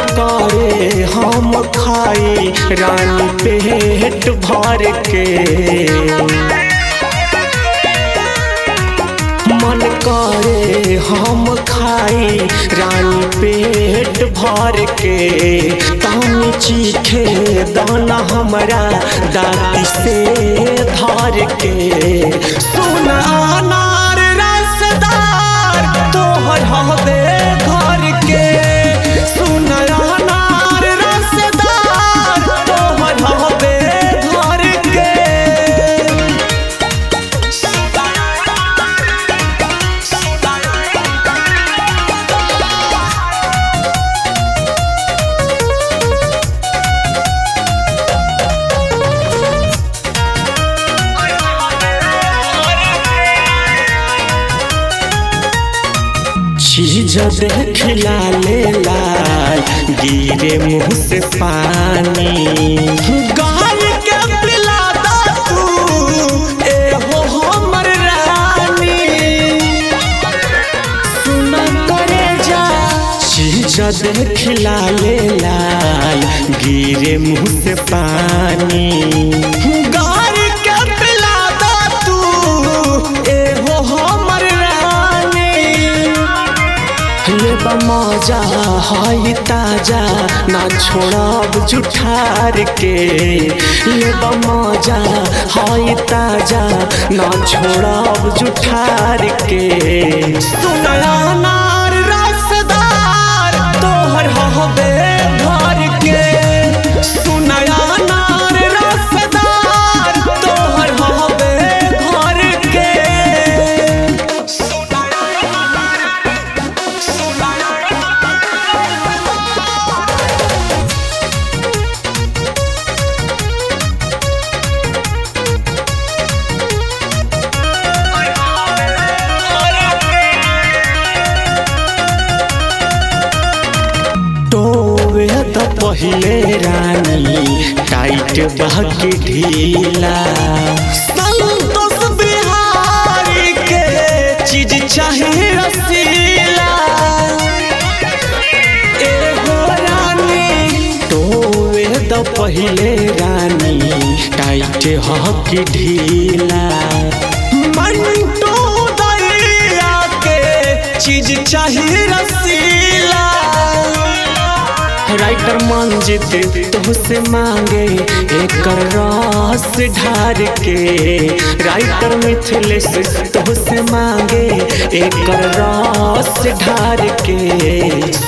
करे हम खाई रानी पेट भर के मन करे हम खाई रानी पेट भर के तानी चीखे दाना हमरा दाती से धर के सुन अनार रसदार तोहर हवे घर के सुन अनार रसदार तोहर हवे घर के चीज देखला ले लाल गिरे मुंह से पानी गाल के पिला दा तू ए हो हमर रानी सुन करे जा चीज देखला ले लाल गिरे मुंह से पानी गाल के पिला दा तू ए हो हमर रानी ये मजा हाई ताजा ना छोड़ब जुठार के ये मजा हाई ताजा ना छोड़ब जुठार के सुनला नार रसदार तोहर हवे घर के सुनला नार रसदार तोहर हवे घर के टोवे त पहिले रानी टाइट बहके ढीला संतोष बिहारी के चीज चाहे रसीला ए हो रानी टोवे त पहिले रानी टाइट हके ढीला मंटो दैया के चीज चाहे रसीला राइटर मंजित तुहसे मांगे एक रस ढार के राइटर मिथिलेश तुहसे मांगे एक रस ढार के